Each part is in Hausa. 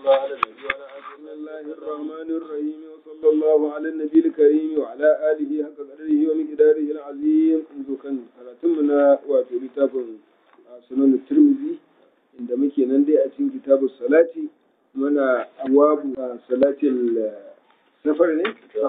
الله على النبي وعلى آله بسم الله الرحمن الرحيم وصلى الله على النبي الكريم وعلى آله حق قدره ومقداره العظيم منذ كان كراتمنا واتو كتاب سنن الترمذي inda muke nan dai a cikin kitabu salati muna abuwabu salatin safar ne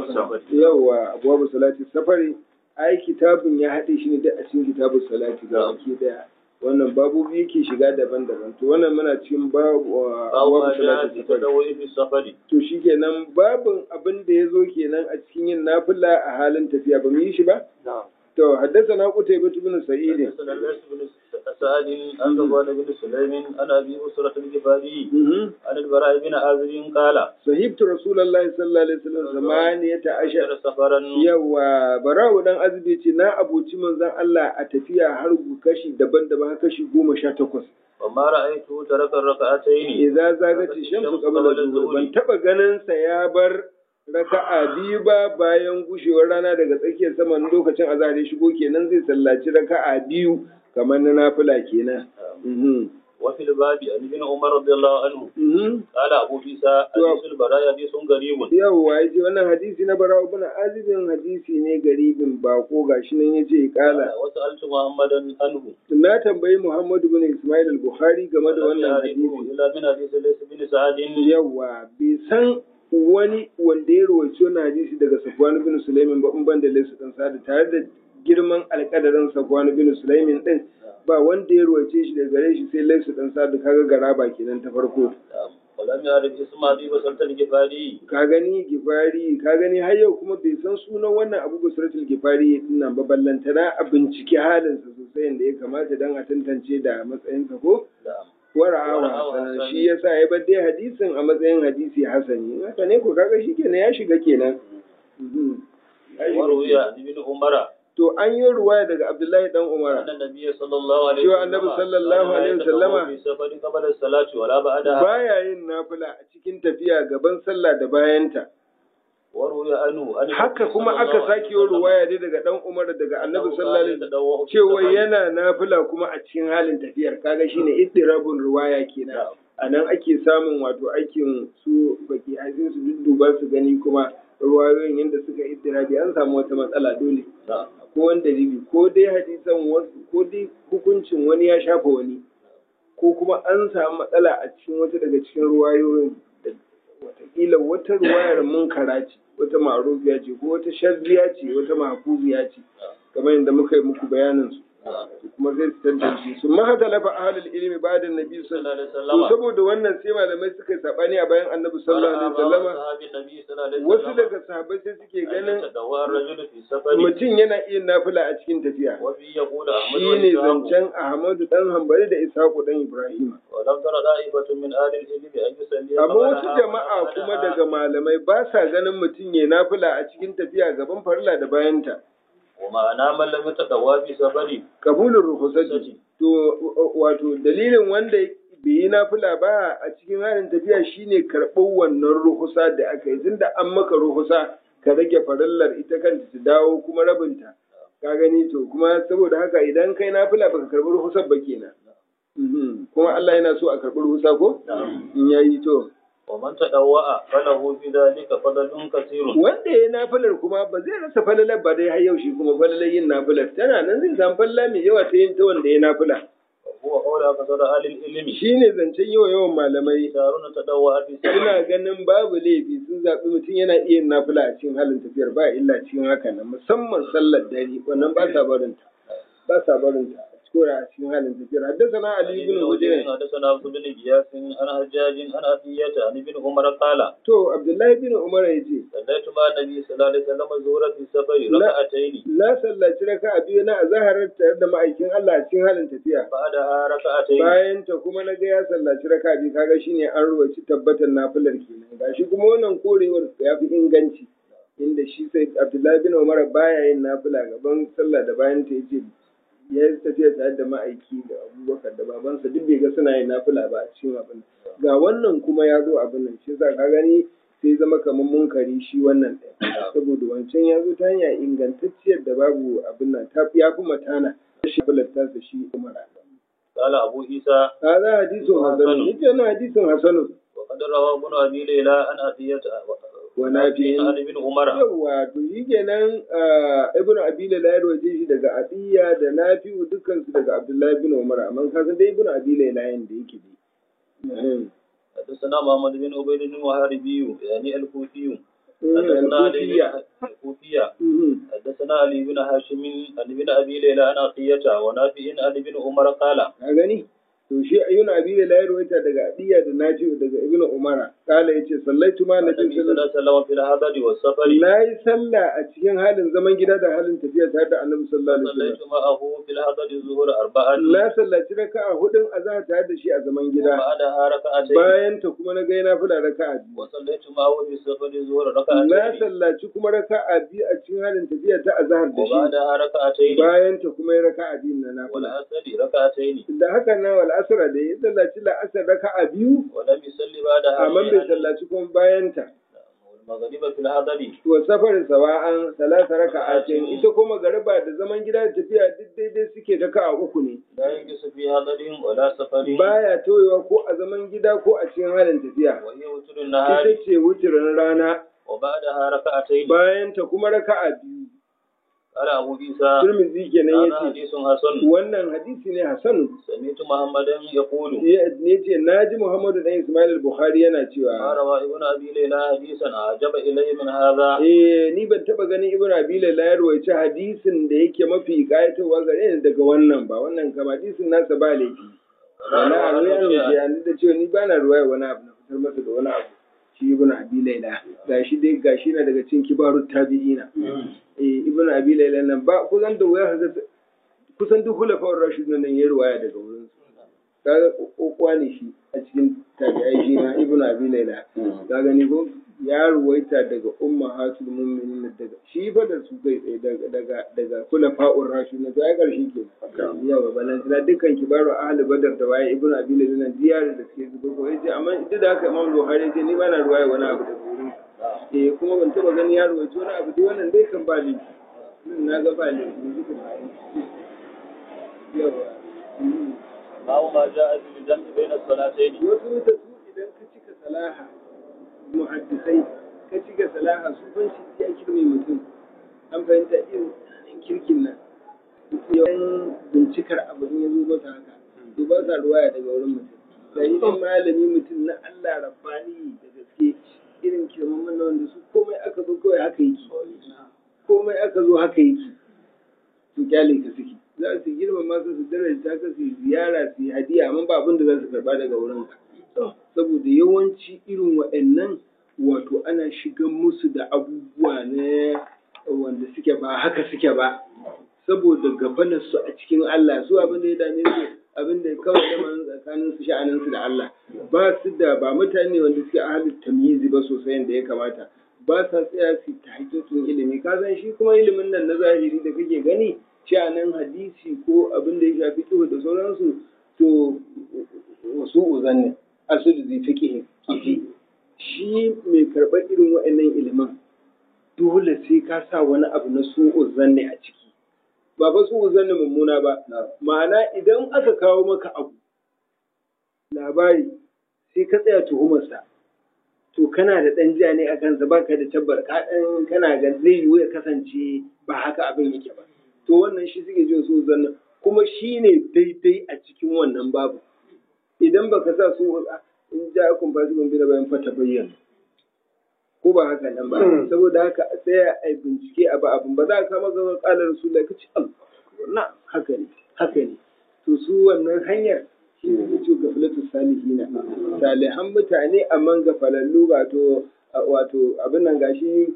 yawa abuwabu salatin safari ai kitabun ya haɗe shi ne da a cikin kitabu salati ga baki daya wannan babobi yake shiga daban-daban to wannan muna cikin babu أو ما جاء في التدوي في السفر to shikenan babin abin da ya zo kenan a cikin yin nafila a halin tafiya ba mu yi shi ba نعم to haddathana qutaybah ibn sa'id حدثنا الليث بن سعد عن صفوان بن سليم عن ابي اسرة الجفاري mhm عن البراء بن عازب قال sahibtu rasulullahi sallallahu alaihi wasallam zamaniyata ashar أشهر سفرا yawa bara'u dan azbi ce na abuci manzon Allah a tafiya har kashi daban-daban har kashi goma sha takwas وما رأيته ترك الركعتين idza zagati shamsu qabla zuhur ban taba ganin sa ya bar raka'a biyu ba bayan gushewar rana daga tsakiyar sama lokacin azhar ya shigo kenan zai sallaci raka'a biyu kamar na nafila kenan mhm وفي الباب عن ابن عمر رضي الله عنه mhm قال أبو عيسى حديث البراء حديث غريب yawwa yace wannan hadisi na bara ibn azibin hadisi ne garibin bako gashi nan yace kala وسألت محمدا عنه na tambayi Muhammad ibn Ismail al-Bukhari game da wannan hadisi إلا من حديث ليس بن سعد yawa bai san wani wanda ya rawaito wannan hadisi daga Safwan bin Sulaimin ba in ban da Laysu dan Sa'd tare da girman alƙadarin Safwan bin Sulaimin din ba wanda ya rawaito shi daga gare shi sai Laysu dan Sa'd kaga garaba kenan ta farko ولم يعرف اسم أبي بسرة الجفاري ka gani gifari ka gani har yau kuma bai san sunan wannan Abu Basratul Gifari din nan ba ballantana a bincike halinsa sosai yadda ya kamata dan a tantance da matsayinsa ko نعم wara'awa Wara'awa hasanan hasani. shi yasa ya bar dai hadisin a matsayin hadisi hasani haka ne ko kaga shi kenan ya shiga kenan Mhm. Ya shiga وروي kenan. عن ابن عمر to an yi ruwaya daga Abdullahi dan Umar أن النبي صلى الله عليه Cewa وسلم Annabi sallallahu كان alaihi لا wasallama يتطوع في سفر قبل الصلاة ولا بعدها baya yin nafila a cikin tafiya gaban sallah da bayanta وروي عنه أن haka kuma aka sake yi ruwaya dai daga dan Umar daga Annabi sallallahu alaihi wasallam cewa yana yana nafila kuma a cikin halin tafiyar kaga shine iddirabun ruwaya kenan a nan ake samun wato aikin su baki hajjin su dudduba su gani kuma ruwayoyin yadda suka iddirabi an samu wata matsala dole ko wani dalili ko dai hadisan wasu ko dai hukuncin wani ya shafa wani ko kuma an samu matsala a cikin wata daga cikin ruwayoyin da watakila wata ruwayar munkara ce wata ma'rufiya ce ko wata shazziya ce wata mahfuziya ce kamar yadda muka yi muku bayanin su kuma zai tantance su ma haka lafa ahlul ilmi ba'da nabi sallallahu alaihi wasallam saboda wannan sai malamai suka yi sabani a bayan annabi sallallahu alaihi wasallama wasu daga sahabbai sai suke ganin mutum yana iya nafila a cikin tafiya shi ne zancen ahmadu dan hambali da ishaqu dan ibrahim ولم تر طائفة من أهل العلم أن يصلي amma wasu jama'a kuma daga malamai ba sa ganin mutum ya nafila a cikin tafiya gaban farilla da bayanta ومعنى من لم يتطوع في سفر kabulin ruhusati to wato dalilin wanda bai yi nafila ba a cikin halin tafiya shine karɓar wannan ruhusa da aka yi tunda an maka ruhusa ka rage farillar ita kanta ta dawo kuma rabinta ka gani to kuma saboda haka idan kai nafila baka karɓi ruhusar ba kenan Mhm. kuma Allah yana so a karɓi ruhusa ko in yayi to ومن تطوع فله في ذلك فضل كثير wanda ya nafilar kuma ba zai rasa falalar ba dai har yau shi kuma falalar yin nafilar tana nan zai samu falala mai yawa ta yin ta wanda ya nafila وهو قول أكثر أهل العلم shi ne zancen yawa yawan malamai يختارون التطوع في سفر suna ganin babu laifi sun zaɓi mutum yana iya yin nafila a cikin halin tafiyar ba illa cikin haka nan musamman sallar dare wannan ba sa barinta ba sa barinta a cikin a cikin halin tafiyar haddasa na ali ibn hujr حدثنا عبد بن جياس عن حجاج عن عطية عن ابن عمر قال to abdullahi bin umar ya ce صليت مع النبي صلى الله عليه وسلم الظهر في السفر لا. ركعتين na sallaci raka a biyu na azaharar tare da ma'aikin Allah a cikin halin tafiya بعدها ركعتين bayan ta kuma na ga ya sallaci raka biyu kaga shine an ruwaci tabbatar nafilar kenan gashi kuma wannan korewar ya fi inganci inda shi sai Abdullahi bin Umar baya yin nafila gaban sallah da bayan ta yace ya yi tafiya tare da ma'aiki da Abubakar da babansa duk bai ga suna yin nafila ba a cikin abin ga wannan kuma ya zo abin nan shi yasa ka gani sai zama kamar munkari shi wannan ɗaya saboda wancan ya zo ta hanya ingantacciyar da babu abin nan ta ya fi matana shi filattarsa shi Umar قال أبو عيسى هذا حديث حسن يجي أنا حديث حسن وقد روى ابن ابي ليلى عن عطية ونافع عن ابن عمر yawa to shi kenan ibnu abila la yarwaje shi daga adiya da nafi'u dukkan su daga abdullahi ibn umar amma ka san dai ibnu abila la yin da yake dai حدثنا محمد بن عبيد المحاربي يعني الكوفي حدثنا علي al-kufiya الكوفية حدثنا علي بن هاشم عن ابن ابي ليلى عن عطية ونافع عن ابن عمر قال ka gani to shi ibnu abila la yarwaje daga adiya da nafi'u daga ibnu umar kala yace sallaitu ma nabi النبي صلى sallallahu الله عليه وسلم في الحضر والسفر na yi sallah a cikin halin zaman gida da halin tafiya tare da annabi sallallahu alaihi wasallam صليت معه في الحضر الظهر أربعة na sallaci raka'a hudun azhar tare da shi a zaman gida وبعدها ركعتين bayan ta kuma na ga yana fula raka'a biyu وصليت معه في السفر الظهر na ركعتين sallaci kuma raka'a biyu a cikin halin tafiya ta azhar da shi وبعدها ركعتين bayan ta kuma ya raka'a biyu na nafila والعصر ركعتين da haka nan wal asra da ya sallaci la'asar raka'a biyu ولم يصلي بعدها amma bai شيئا sallaci kuma bayan ta والمغرب في الحضر wa safarin sawa'an salasa raka'atin ita kuma gariba da zaman gida da tafiya duk daidai suke raka'a uku ne لا ينقص في حضر ولا سفر baya toyewa ko a zaman gida ko a cikin halin tafiya وهي وتر النهار ita ce wuturin rana وبعدها ركعتين bayan ta kuma raka'a biyu قال أبو عيسى Tirmidhi kenan هذا yace حديث حسن wannan hadisi ne Hassan سمعت محمدا يقول ne ce naji Muhammadu dan Ismail al-Bukhari yana ما cewa روى ابن أبي ليلى حديثا أعجب إلي من هذا eh ni ban taba ganin Ibn Abi Layla ya rawaice hadisin da yake mafi kayatarwa gare ni daga wannan ba wannan kam hadisin nasa ba laifi wala a ruwa ne ya ni da cewa ni bana ruwaya wani abu na fitar masa da wani abu shi Ibn Abi Layla gashi dai gashi na daga cikin kibarut tabi'ina eh Ibn Abi Layla nan ba kusan da waya haka kusan duk hulafa'ur rashidun nan ya ruwaya daga wurin su kaga kokowa ne shi a cikin tabi'ai shi ma Ibn Abi Layla ka gani ko ya ruwaita daga ummahatul mu'minin daga shi fa da su kai tsaye daga daga daga hulafa'ur rashidun to ai karshe ke yawa balan tana dukkan kibaru ahli badar da waye Ibn Abi Layla nan diyar da suke zuba ko yace amma duk da haka Imam Buhari ce ni ba na ruwaya wani abu daga wurin su eh kuma ban taba gani ya rawaito wani abu dai wannan dai kan ba ni na ga ba ni yawa ما ما جاء في الجمع بين الصلاتين wasu da su idan ka cika salaha muhaddisai ka cika salaha su ban shi ya kirme mutum an fahimta irin tsanin kirkin nan yawan bincikar abu in ya zo masa haka to ba sa ruwaya daga wurin mutum sai idan malami mutum na Allah rabbani da gaske irin kirmamin nan wanda su komai aka zo kawai haka yake komai aka zo haka yake su kyale ka suke za su girmama ka su daraja ka su yi ziyara su yi hadiya amma ba abin da za su karba daga wurin ka saboda yawanci irin waɗannan wato ana shigan musu da abubuwa ne wanda suke ba haka suke ba saboda gabanar su a cikin Allah su abin da ya dame su abin da kawai da tsakanin su sha'anin su da Allah ba su da ba mutane wanda suke ahalin tamyizi ba sosai yadda ya kamata ba sa tsaya su ta hakikin ilimi ka san shi kuma ilimin nan na zahiri da kake gani sha'anin hadisi ko abin da ya shafi kihu da sauransu to wasu uzan ne asali zai fiƙe kifi shi mai karɓar irin wa'annan ilimin dole sai ka sa wani abu na su uzan ne a ciki ba fa su uzan ne mummuna ba ma'ana idan aka kawo maka abu labari sai ka tsaya tuhumarsa to kana da ɗan ja ne a kansa baka da tabbar ka ɗan kana ga zai yiwu ya kasance ba haka abin yake ba to wannan shi suke jin su zanna kuma shi ne daidai a cikin wannan babu idan baka sa su in ja kun ba su gombe da bayan fata bayyana ko ba haka nan ba saboda haka a tsaya a bincike a ba abin ba za a kama ga kalar su da kace Allah na haka ne haka ne to su wannan hanyar shi ne ce gaflatu salihina salihan mutane amma gafalallu wato wato abin nan gashi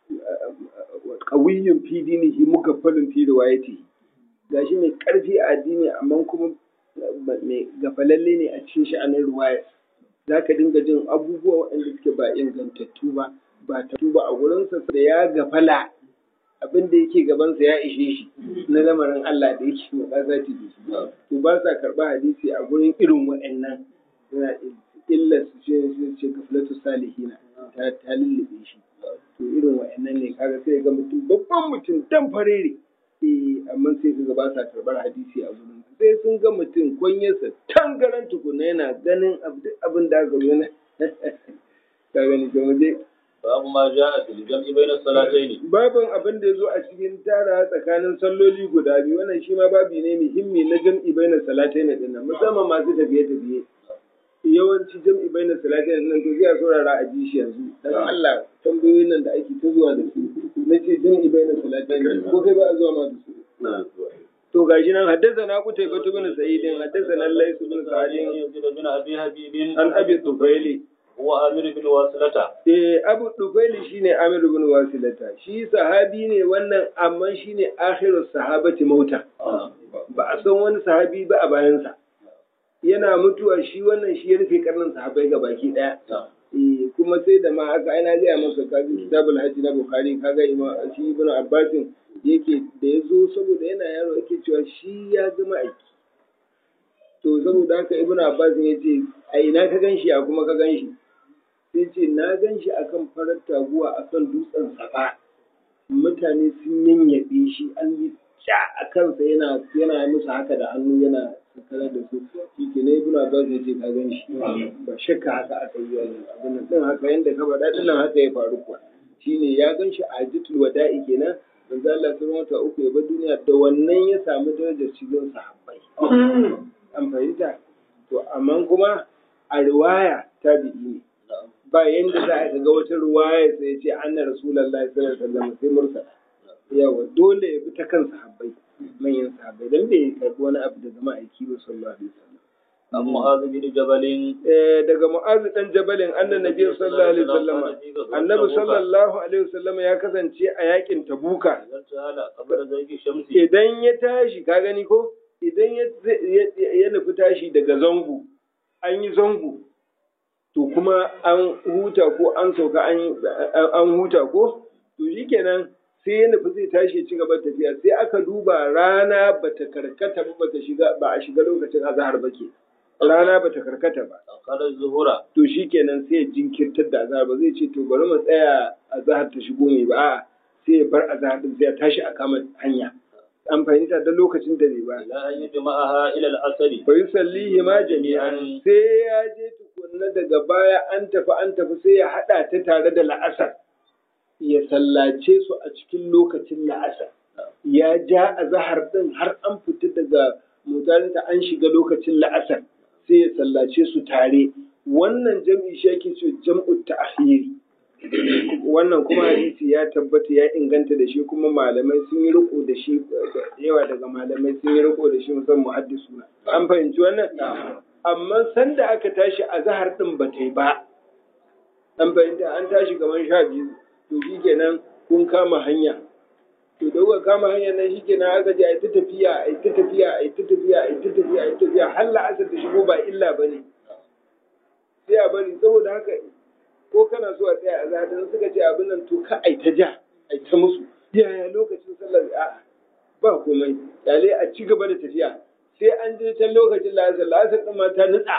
qawiyyun fi dinihi mugaffalun fi riwayatihi gashi mai karfi a addini amma kuma mai gafalalle ne a cikin sha'anin riwaya zaka dinga jin abubuwa waɗanda suke ba ingantattu ba ba ta ba a gurinsa da ya gafala abin da yake gabansa ya ishe shi na lamarin Allah da yake mai ƙasa ta to ba sa karɓa hadisi a gurin irin waɗannan yana illa su ce su ce gaflatu salihina ta ta lullube shi to irin waɗannan ne kaga sai ga mutum babban mutum dan farere eh amma sai su ga ba sa karɓar hadisi a gurin sai sun ga mutum kunyarsa tangaran tukuna yana ganin abin da aka zo gani to mu je باب ما جاء في الجمع بين الصلاتين babin abin da ya zo a cikin tara tsakanin salloli guda biyu wannan shi ma babi ne muhimmi na jam'i bainar salatai na dinnan musamman masu tafiye tafiye yawanci jam'i bainar salatai na dinnan to zai a saurara a ji shi yanzu dan Allah tambayoyin nan da ake ta zuwa da su na ce jam'i bainar salatai na ko kai ba a zuwa ma da su to gashi nan haddasa na kutai batu bin sa'idin haddasa nan laisu bin sa'idin يزيد بن ابي حبيب an abi tufaili هو امر بن واصلة Eh, Abu Dufaili shine Amir bin Wasilata. Shi sahabi ne wannan amma shine akhiru sahabati mauta. Ba a san wani sahabi ba a bayansa. Yana mutuwa shi wannan shi ya rufe karnin sahabai ga baki daya. Eh, kuma sai da ma aka aina gaya maka kaji kitabul hajji na Bukhari kaga ima shi ibn Abbasin yake da ya zo saboda yana yaro yake cewa shi ya zama aiki. To saboda haka ibn Abbasin ya ce a ina ka gan shi a kuma ka gan shi. sai ce na gan shi akan farar taguwa akan dutsen safa mutane sun yanyabe shi an yi ca a kansa yana yana musu haka da hannu yana sakara da su shi ke na ibn abbas ya ce ka gan shi ba shakka haka aka yi wannan abin nan din haka yanda ka faɗa din nan haka ya faru kuwa shine ya gan shi a hajjatul wada'i kenan manzo Allah sun wata uku ya bar duniya da wannan ya samu darajar cikin sahabbai an fahimta to amma kuma a riwaya tabi'i ne ba yanda za a ga wata ruwaya sai ya ce anna rasulullahi sallallahu alaihi wasallam sai mursala yawa dole ya bi ta kan sahabbai manyan sahabbai dan bai karbi wani abu daga ma'aiki ba sallallahu alaihi wasallam عن معاذ بن جبل Eh, daga mu'azu dan jabalin annan nabi sallallahu alaihi wasallam annabi sallallahu alaihi wasallam ya kasance a yakin tabuka إذا تعالى قبل ذلك الشمس idan ya tashi ka gani ko idan ya ya nufi tashi daga zango an yi zango to kuma an huta ko an sauka an an huta ko to shikenan sai ya nufi zai tashi ya ci gaba da tafiya sai aka duba rana bata karkata ba bata shiga ba a shiga lokacin azhar ba ke rana bata karkata ba أخر الظهر to shikenan sai ya jinkirtar da azhar ba zai ce to bari mu tsaya azhar ta shigo mai ba a'a sai ya bar azhar din sai ya tashi a kama hanya an fahimta da lokacin da bai ba إلى أن يجمعها إلى العصر fa yusallihi ma jami'an sai ya je tukunna daga baya an tafi an tafi sai ya hada ta tare da la'asar ya sallace su a cikin lokacin la'asar ya ja azhar din har an fita daga mutarinta an shiga lokacin la'asar sai ya sallace su tare wannan jam'i shi yake ce jam'u ta'khiri wannan kuma hadisi ya tabbata ya inganta da shi kuma malamai sun yi riko da shi da yawa daga malamai sun yi riko da shi musamman muhaddisuna an fahimci wannan amma sanda aka tashi a zahar din ba ta yi ba an fahimta an tashi kamar sha biyu to shikenan kun kama hanya to da kuka kama hanyar nan shikenan aka je a yi ta tafiya a yi ta tafiya a yi ta tafiya a yi ta tafiya a yi ta tafiya har la'asar ta shigo ba illa ba ne sai a bari saboda haka ko kana so a tsaya a zaɗin suka ce abin nan to ka ai ta ja ai ta musu yaya lokacin sallar a ba komai yale a ci gaba da tafiya sai an je can lokacin la'asar la'asar ɗin ma ta nutsa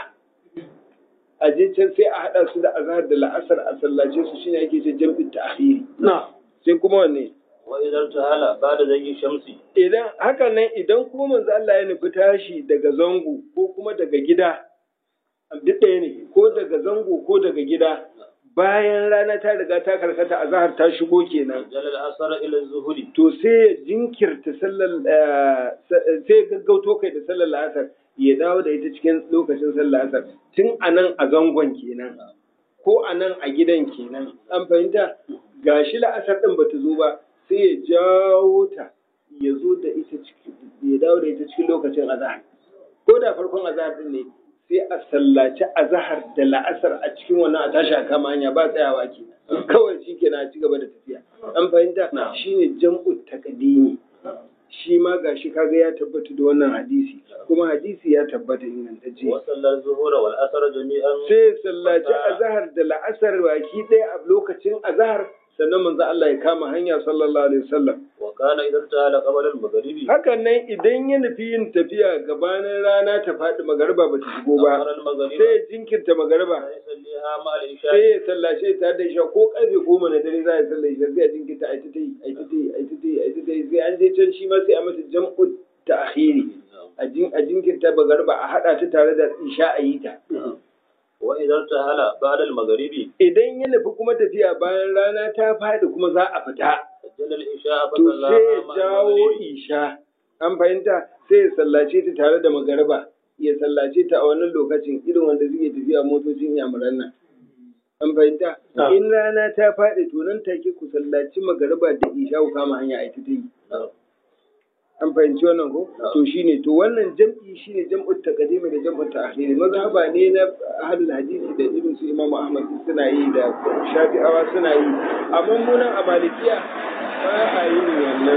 a je can sai a haɗa su da azhar da la'asar a sallace su shine ake ce jam'in ta'khiri sai kuma wanne وإذا ارتحل بعد ذلك الشمس idan hakan nan idan kuma manzo Allah ya nufi tashi daga zango ko kuma daga gida duk ɗaya ne ko daga zango ko daga gida bayan rana ta riga ta karkata a zahar ta shigo kenan جل العصر إلى الظهر to sai ya jinkirta sallar eh, sai ya gaggauto kai da sallar la'asar ya dawo da ita cikin lokacin sallar la'asar tun a nan a zangon kenan ko a nan a gidan kenan an fahimta gashi la'asar ɗin bata zo ba sai ya jawo ta ya zo da ita cikin ya dawo da ita cikin lokacin azahar ko da farkon azahar ɗin ne sai a sallaci azahar da la'asar a cikin wannan a tashi a kama hanya ba tsayawa ke kawai shi kenan a ci gaba da tafiya an fahimta shine jam'u taqdimi shi ma gashi kaga ya tabbata da wannan hadisi kuma hadisi ya tabbata ingantacce وصلى الظهر والعصر جميعا sai sallaci azahar da la'asar baki ɗaya a lokacin azahar sannan manzo Allah ya kama hanya sallallahu alaihi wasallam وكان إذا ارتحل قبل المغرب hakan nan idan ya nufi yin tafiya gabanin rana ta faɗi magariba ba ta shigo ba أخر المغرب sai ya jinkirta magariba فيصليها مع sai العشاء ya sallace ta da isha ko karfe goma na dare za a sallar isha sai a jinkirta a ta yi a ta yi a ta yi a ta yi sai an je can shi ma sai a mata jam'u ta'khiri a jin a jinkirta magariba a hada ta tare da isha a yi ta وإذا ارتحل بعد المغرب idan ya nufi kuma tafiya bayan rana ta faɗi kuma za a fita سجل العشاء to فصلى sai ya مع jawo المغرب isha an fahimta sai ya sallace ta tare da magariba ya sallace ta a wannan lokacin irin wanda suke tafiya motocin yamuran nan an fahimta Ah. in rana ta faɗi to nan take ku sallaci magariba da isha ku kama hanya a ita ta yi نعم. an fahimci wannan ko Ah. to shine to wannan jam'i shine jam'ut taqdimi da jam'ut ta'khiri mazhaba ne na ahlul hadisi da irin su Imam Ahmad suna yi da Shafi'awa suna yi amma mu nan a Malikiya ba a yin wannan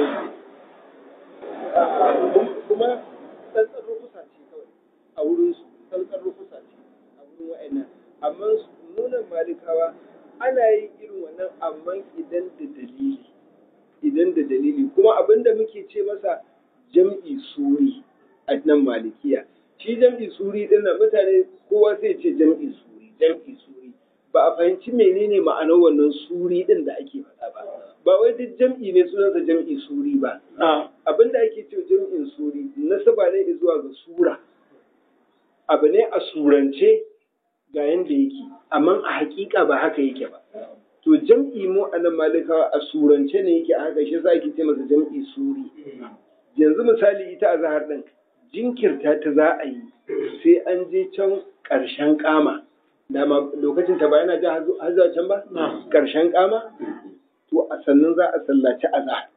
kuma tsantsar rukusa ce kawai a wurin su tsantsar rukusa ce a wurin wa'annan amma nunan malikawa ana yin irin wannan amma idan da dalili idan da dalili kuma abinda muke ce masa jam'i suri a nan malikiya shi jam'i suri din nan mutane kowa sai ce jam'i suri jam'i suri ba a fahimci menene ma'anar wannan suri din da ake faɗa ba ba wai duk jam'i ne sunansa jam'i suri ba abinda ake ce jam'in suri nasaba ne zuwa ga sura abu ne a surance ga yanda yake amma a hakika ba haka yake ba to jam'i mu a nan malikawa a surance ne yake a haka shi yasa ake ce masa jam'i suri yanzu misali ita a zahar ɗin jinkirta ta za a yi sai an je can ƙarshen kama dama lokacin ta ba yana ja har zuwa can ba ƙarshen kama to a sannan za a sallaci azhar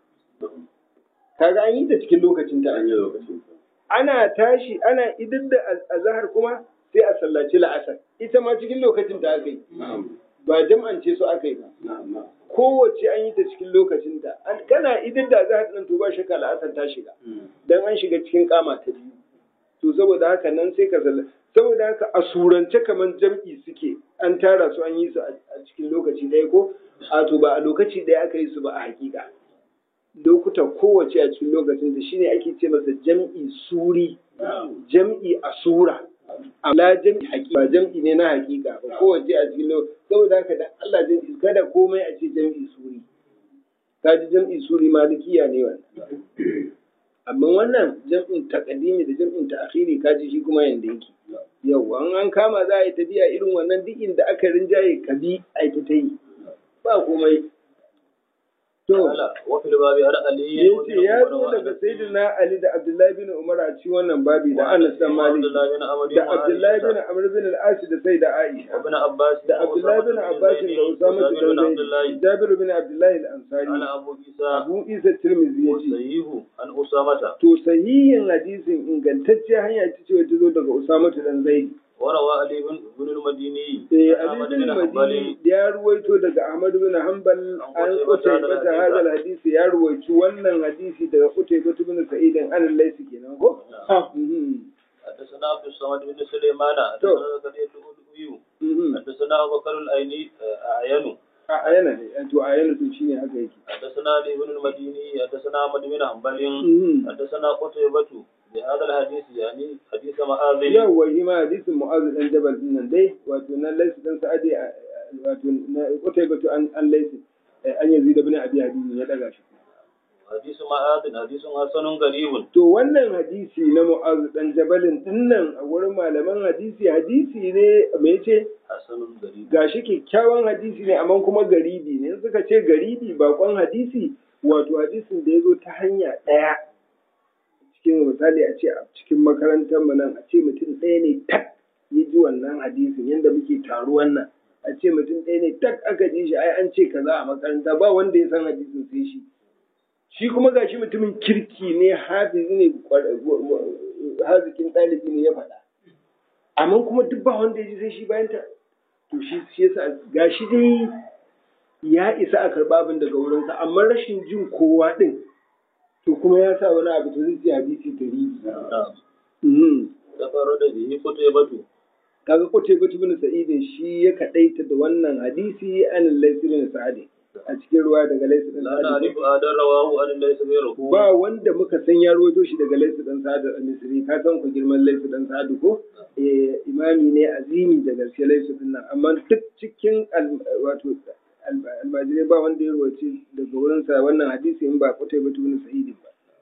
kaga an yi ta cikin lokacin ta an yi lokacin ana tashi ana idan da azhar kuma sai a sallaci la'asar ita ma cikin lokacin ta aka yi ba jam'ance su aka yi ba kowace an yi ta cikin lokacin ta kana idan da azhar din to ba shakka la'asar ta shiga dan an shiga cikin kama ta biyu to saboda haka nan sai ka salla saboda haka a surance kaman jam'i suke an tara su an yi su a cikin lokaci ɗaya ko a to ba a lokaci ɗaya aka yi su ba a hakika lokuta kowace a cikin lokacin da shine ake ce masa jam'i suri jam'i a sura amma jam'i hakika ba jam'i ne na hakika ba kowace a cikin lokacin saboda haka da Allah jam'i kada komai a ce jam'i suri kaji jam'i suri malikiya ne wannan amma wannan jam'in takadimi da jam'in ta'khiri kaji shi kuma yanda yake yau an an kama za a yi tafiya irin wannan duk inda aka rinjaye ka bi a yi ta yi ba komai to وفي الباب عن علي yace ya zo daga sayyidina Ali da Abdullahi bin Umar a cikin wannan babi da Anas dan Malik da Abdullahi bin Amr bin al-As da Sayyida Aisha وابن عباس da Abdullahi bin Abbas da Usama bin Zaid Jabir bin Abdullahi al-Ansari قال أبو عيسى Abu Isa Tirmidhi yace وسيه عن أسامة to sahihin hadisin ingantacce hanya ce ce ta zo daga Usama dan Zaid وروى علي بن بن المديني eh أحمد Ali bin بن Madini حنبل ya ruwaito daga Ahmad bin Hanbal an Qutayba ta hadal hadisi ya ruwaici wannan hadisi daga Qutayba bin Sa'id an al-Laysi kenan ko Mhm. حدثنا عبد الصمد بن سليمان تو. حدثنا زكريا الأولوي Mhm. حدثنا أبو بكر الأيني أعين a ayana ne to ayana to shine haka yake حدثنا علي بن المديني حدثنا أحمد بن حنبل Mhm. حدثنا قتيبة بهذا الحديث يعني حديث معاذ yawwa shi ma hadisin Mu'adh dan Jabal din nan dai wato na Laysi dan Sa'adi a- wato na Qutayba an an Laysi eh, an Yazid ibn Abi Hadid ya daga shi حديث معاذ حديث حسن غريب To wannan hadisi na Mu'az dan Jabalin dinnan a wurin malaman hadisi hadisi ne me ce حسن غريب gashi kyakkyawan hadisi ne amma kuma garibi ne in suka ce garibi bakon hadisi wato hadisin da ya zo ta hanya ɗaya cikin misali a ce a cikin makarantar mu nan a ce mutum ɗaya ne tak ya ji wannan hadisin yadda muke taruwan nan a ce mutum ɗaya ne tak aka ji shi ai an ce kaza a makaranta ba wanda ya san hadisin sai shi shi kuma gashi mutumin kirki ne hafizi ne kwar- wa- wa- hazikin ɗalibi ne ya faɗa amma kuma duk ba wanda ya ji sai shi bayan ta to shi shi yasa gashi dai ya isa a karɓa abin daga wurinsa amma rashin jin kowa ɗin to kuma ya sa wani abu to zai ce hadisi gari نعم تفرد به قتيبة kaga kote batu bin sa'idin shi ya kaɗaita da wannan hadisi an laysi bin sa'adi a cikin ruwa daga laysi bin لا sa'adi نعرف أحدا رواه عن ليس غيره ba wanda muka san ya rawaito shi daga Laisu dan Sa'ad al-Misri ka san ku girman Laisu dan Sa'ad ko eh imami ne azimi da gaske Laisu din nan amma duk cikin al- wato al- almajirai ba wanda ya rawaito daga wurin sa wannan hadisi in ba Qutayba ibn Sa'id ba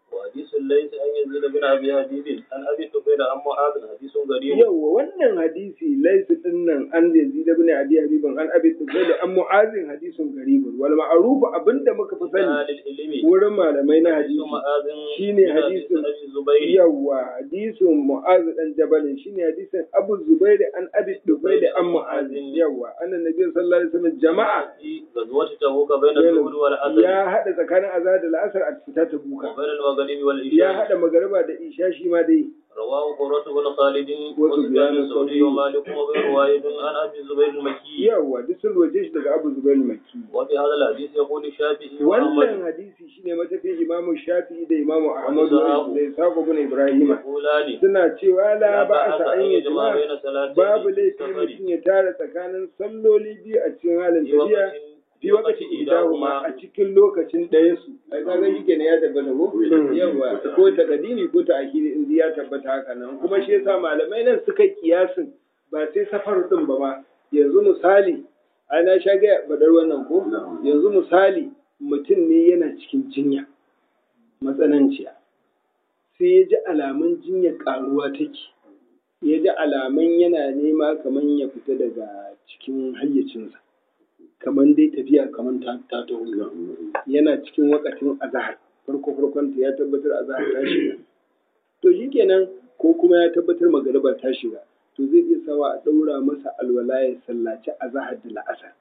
وحديث ليس أن يزيد بن أبي حبيب عن أبي الطفيل عن معاذ حديث غريب yawwa wannan hadisi laisu din nan an yazid ibn abi habibin an abi tufail an mu'azin hadisun garibun wal ma'ruf abinda muka fi sani أهل العلم wurin malamai na حديث hadisi معاذ shine من حديث hadisin أبي الزبير yawwa hadisin mu'az dan jabalin shine hadisin abu zubair an abi tufail an mu'az yawwa annan nabi sallallahu alaihi wasallam jama'a في غزوة تبوك بين الظهر والعصر ya hada tsakanin azhar da al'asr a fita ta buka وبين المغرب ya والعشاء hada magariba da isha shi ma dai رواه قرة بن خالد وسفيان وسفيان الثوري ومالك وغير واحد عن أبي الزبير المكي yawwa duk sun roje shi daga abu zubair makki وفي هذا الحديث يقول الشافعي wannan وأحمد hadisi shine matafiya imamu shafi'i da imamu ahmadu da ishaqu bin ibrahima يقولان suna cewa la لا ba a بأس sa أن an yi يجمع jama'a بين صلاتين babu في laifi السفر mutum ya tara tsakanin salloli biyu a cikin halin في tafiya وقت fi wakati idahuma a cikin lokacin ɗaya su ai kaga shi kenan ya tabbata ko yawa ko ta kadini ko ta akiri in ya tabbata haka nan kuma shi yasa malamai nan suka yi kiyasin ba sai safar din ba ma yanzu misali ai na sha ga badar wannan ko yanzu misali mutum ne yana cikin jinya matsananciya sai ya ji alamun jinya karuwa take ya ji alamun yana nema kamar ya fita daga cikin hayyacinsa kamar dai tafiya kamar ta ta taho yana cikin wakatin azahar farko farkon ta ya tabbatar azahar ta shiga to shikenan ko kuma ya tabbatar magariba ta shiga to zai iya sawa a ɗaura masa alwala ya sallaci azahar da la'asar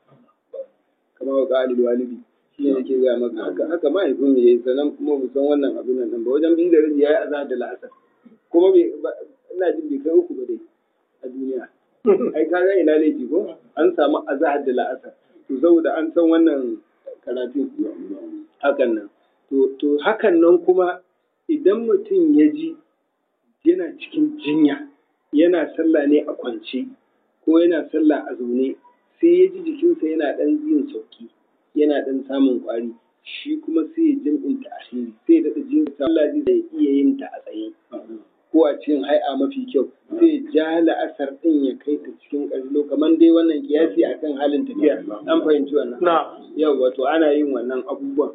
kamar wa ƙalil walidi shi ne nake gaya maka haka haka mahaifin mu yayi sannan kuma mu san wannan abin nan ba wajen biyu da rabi yayi azahar da la'asar kuma bai ba- ina jin bai kai uku ba dai a duniya ai ka ga ina laifi ko an samu azahar da la'asar to saboda an san wannan karatun hakan nan to to hakan nan kuma idan mutum ya ji yana cikin jinya yana sallah ne a kwance ko yana sallah a zaune sai ya ji jikinsa yana ɗan yin sauki yana ɗan samun ƙwari shi kuma sai ya jam'inta asiri sai ya daɗa jin sallah zai iya yin ta a tsaye ko a cikin hai'a mafi kyau sai ja la'asar ɗin ya kai ta cikin ƙarlo kamar dai wannan kiyasi akan halin tafiya an fahimci wannan yau wato ana yin wannan abubuwan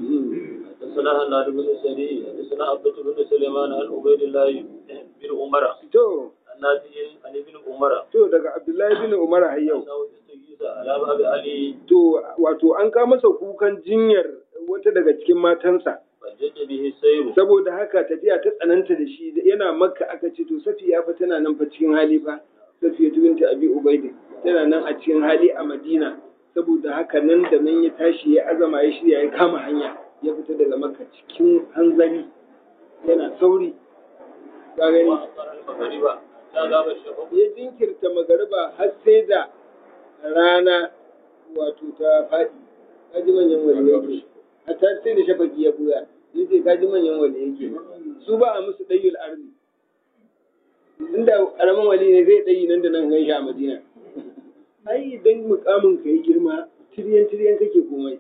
حدثنا هناد بن سري حدثنا عبدة بن سليمان عن عبيد الله بن عمر to عن نافع عن ابن عمر to daga abdullahi bin umar har yau أنه يستغيث على باب علي to wato an kawo masa kukan jinyar wata daga cikin matansa فجد به السير saboda haka tafiya ta tsananta da shi yana makka aka ce to safiya fa tana nan fa cikin hali fa safiya binta abi ubaidi tana nan a cikin hali a madina saboda haka nan da nan ya tashi ya azama ya shirya ya kama hanya ya fita daga makka cikin hanzari yana sauri ka gani وأخبر المغرب حتى غاب الشفق ya jinkirta magariba har sai da rana wato ta faɗi kaji manyan wali yake hatta sai da shafaki ya buya yace kaji manyan wali yake su ba a musu dayyul arzi inda karamin wali ne zai dayi nan da nan gan shi a madina ai idan mukamin ka yi girma tiryan tiryan kake komai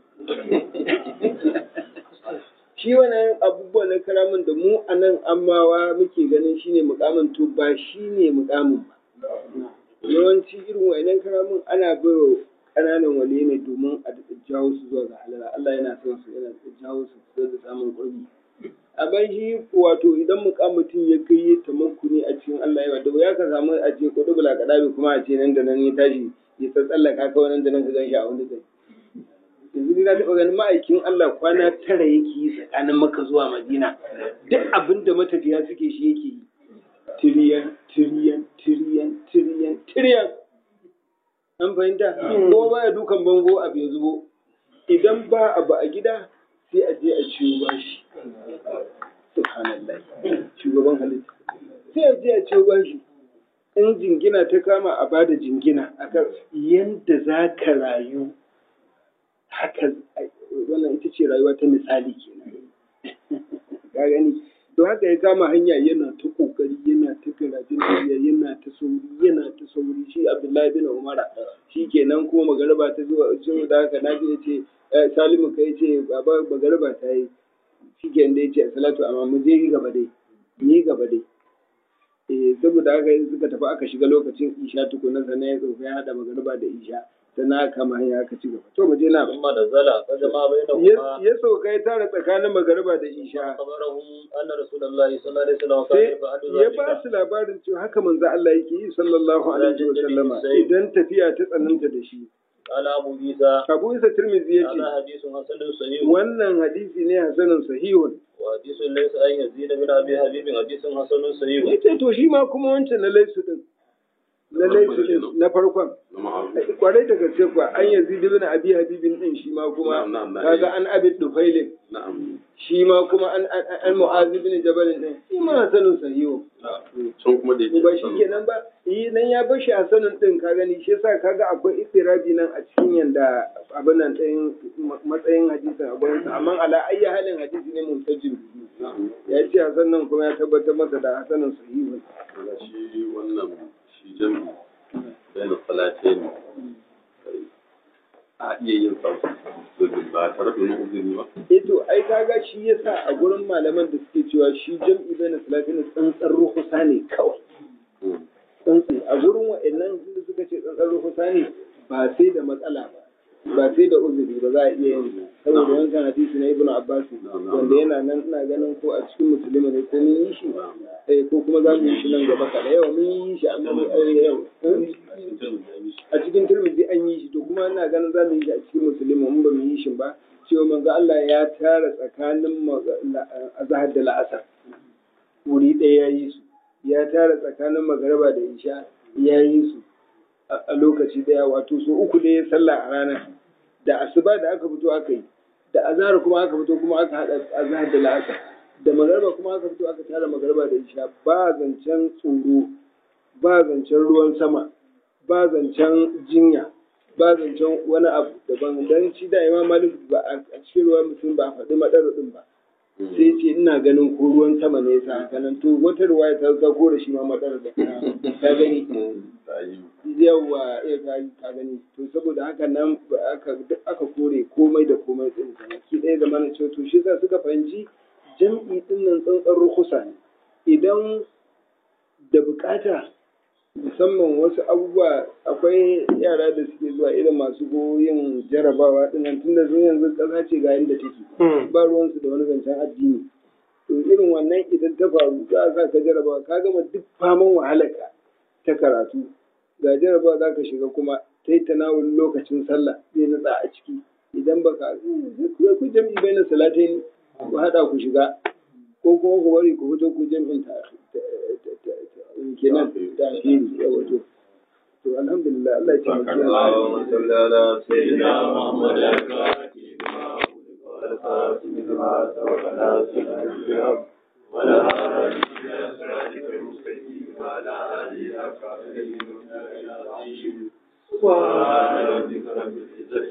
shi wannan abubuwan na karamin da mu a nan amawa muke ganin shine mukamin to ba shine mukamin ba yawanci irin wayannan karamin ana bai ƙananan wali ne domin a daɗa jawo su zuwa ga halala Allah yana son su yana da jawo su su da samun ƙurbi amma shi wato idan mutum ya kai ya tamakkuni a cikin Allah yawa da ya ka samu a ce kudu bula kadabi kuma a ce nan da nan ya tashi ya tsallaka kawai nan da nan ka gan shi a wani kai yanzu ni na taɓa ganin ma'aikin Allah kwana tara yake yi tsakanin Makka zuwa Madina duk abin da matafiya suke shi yake yi tiriyan tiriyan tiriyan tiriyan tiriyan an fahimta ko baya dukan bango abu ya zubo idan ba abu a gida sai a je a ciwo bashi subhanallah shugaban halitta sai a je a ciwo bashi in jingina ta kama a bada jingina akan yanda za ka rayu haka wannan ita ce rayuwa ta misali kenan ka gani to haka ya kama hanya yana ta kokari yana ta karatun tafiya yana ta sauri yana ta sauri shi abdullahi bin umara shi kenan kuma magariba ta zuwa zuwa da haka naji ya ce salimu kai ce baba magariba ta yi shi kenan da ya ce salatu amma mu je gaba dai ni gaba dai eh saboda haka suka tafi aka shiga lokacin isha tukuna sannan ya tsofa ya hada magariba da isha sannan aka kama hanya aka ci gaba to mu je na ثم نزل فجمع ya بينهما ya sauka ya tara tsakanin magariba da isha خبرهم أن رسول الله صلى الله عليه وسلم كان sai يفعل ya ba ذلك su labarin cewa haka manzo Allah yake yi sallallahu alaihi wa sallama idan tafiya ta tsananta da shi قال أبو عيسى Abu Isa Tirmidhi yace هذا حديث حسن صحيح wannan hadisi ne hasanin sahihun وحديث ليس أن يزيد بن أبي حبيب حديث حسن صحيح yace to shi ma kuma wancan na laisu din na laisu din na farkon na ma'aru kwarai da gaske kuwa an yazid ibn abi habibin din shi ma kuma Na'am, na'am, na'am. kaga an abi dufailin na'am shi ma kuma an an an mu'az ibn jabal din shi ma hasanun sahihu can kuma da yake ba shi kenan ba yi nan ya bar shi hasanun din ka gani shi yasa kaga akwai istirabi nan a cikin yanda abin nan din matsayin hadisin a gurin sa amma ala ayyi halin hadisi ne muntajin ya ce hasan nan kuma ya tabbatar masa da hasanun sahihu Daga shi wannan shi jami bayan salatai ne a iya yin sa ba tare da wani uzuri ba eh to ai kaga shi yasa a gurin malaman da suke cewa shi jam'i bayan salatin tsantsar ruhusa ne kawai tsantsi a gurin wa'annan da suka ce tsantsar ruhusa ne ba sai da matsala ba ba sai da uzuri ba za a iya yin saboda wancan hadisi na ibnu abbas wanda yana nan ina ganin ko a cikin musulmi ne ko mun yi shi eh ko kuma za mu yi shi nan gaba kada yau mun yi shi amma mun eh, yau a cikin turmiji an yi shi to kuma ina ganin za mu yi shi a cikin musulmi mun ba mu yi shi ba cewa manzo Allah ya tara tsakanin maga- la- azhar da la'asar wuri ɗaya ya yi su ya tara tsakanin magariba da isha ya yi su a a lokaci ɗaya wato so uku ne ya sallah a ranar da asuba da aka fito aka yi da azhar kuma aka fito kuma aka haɗa azhar da la'asar da magariba kuma aka fito aka tara magariba da isha ba zancen tsoro ba zancen ruwan sama ba zancen jinya ba zancen wani abu daban dan shi da imam malik ba a a cikin ruwan mutum ba a faɗi madar din ba sai ce ina ganin ko ruwan sama ne yasa haka nan to wata ruwaya ta zako da shi ma madar da ka gani ta yi yawa ya ka ka gani to saboda haka nan ba aka duk aka kore komai da komai din ki ɗaya da mana cewa to shi yasa suka fahimci jam'i din nan tsantsan rukusa ne idan da bukata musamman wasu abubuwa akwai yara da suke zuwa irin masu yin jarabawa dinnan tunda sun yanzu ƙasa ce ga yadda take ba ruwansu da wani zancen addini to irin wannan idan ta faru za a sa ka jarabawa ka gama duk faman wahalarka ta karatu ga jarabawa za ka shiga kuma ta yi tanawul lokacin sallah zai natsa a ciki idan ba ka zai ku jam'i bai na salatai ne ku haɗa ku shiga ko kuma ku bari ku fito ku jam'in ta kenan ta fili ya wato to alhamdulillah Allah ya taimake mu اللهم صل على سيدنا محمد ولا هادي إلى صراطك المستقيم وعلى آله حق قدره ومقداره العظيم سبحان ربك رب العزة